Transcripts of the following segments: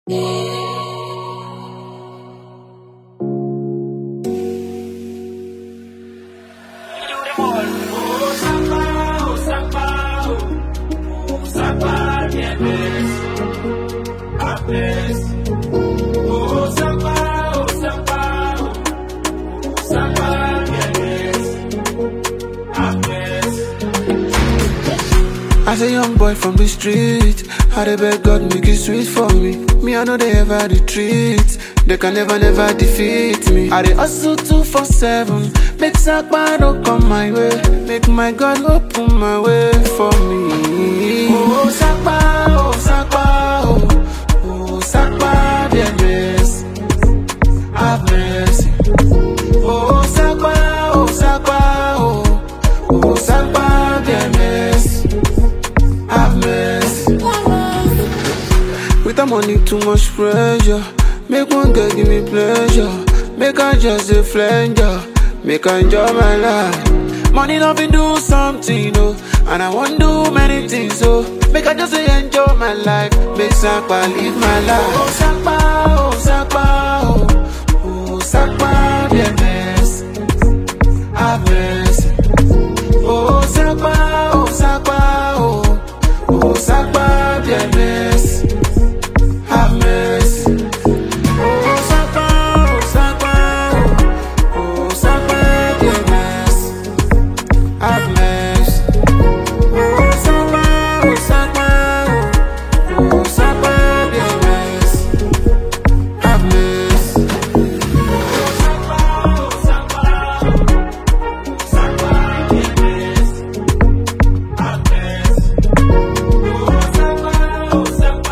As a young boy from the street, I dey beg God make it sweet for me. Me, I know they ever retreat. They can never, never defeat me. I dey hustle two for seven. Make Sakpa no come my way. Make my God open my way for me. Oh, Sakpa, oh, Sakpa, oh, oh, Sakpa, dear grace. Have mercy. Oh, Sakpa, oh, Sakpa, oh, oh, Sakpa, dear mercy. Have mercy. With the money, too much pressure. Make one girl give me pleasure. Make I just a flanger. Make I enjoy my life. Money love me do something, oh. And I want do many things, so make I just say enjoy my life. Make Sakpa live my life. Oh, Sakpa, oh, Sakpa, oh. Oh, Sakpa, dear mercy. Have mercy. Oh, Sakpa, oh, Sakpa, oh. Oh, Sakpa, dear mercy. Have mercy. Oh, Sakpa, oh, Sakpa, oh. Oh, Sakpa, dear mercy. Have mercy. Oh, Sakpa, oh, Sakpa, oh. Oh, Sakpa, dear mercy. Have mercy. Oh, Sakpa, oh, Sakpa, oh. Sakpa, dear mercy. Have mercy. Oh, Sakpa, oh, Sakpa,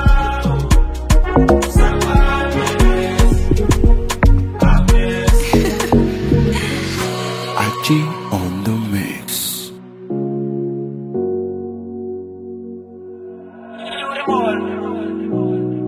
oh. Sakpa, dear mercy. Have mercy. Aji on the mix. You the boy.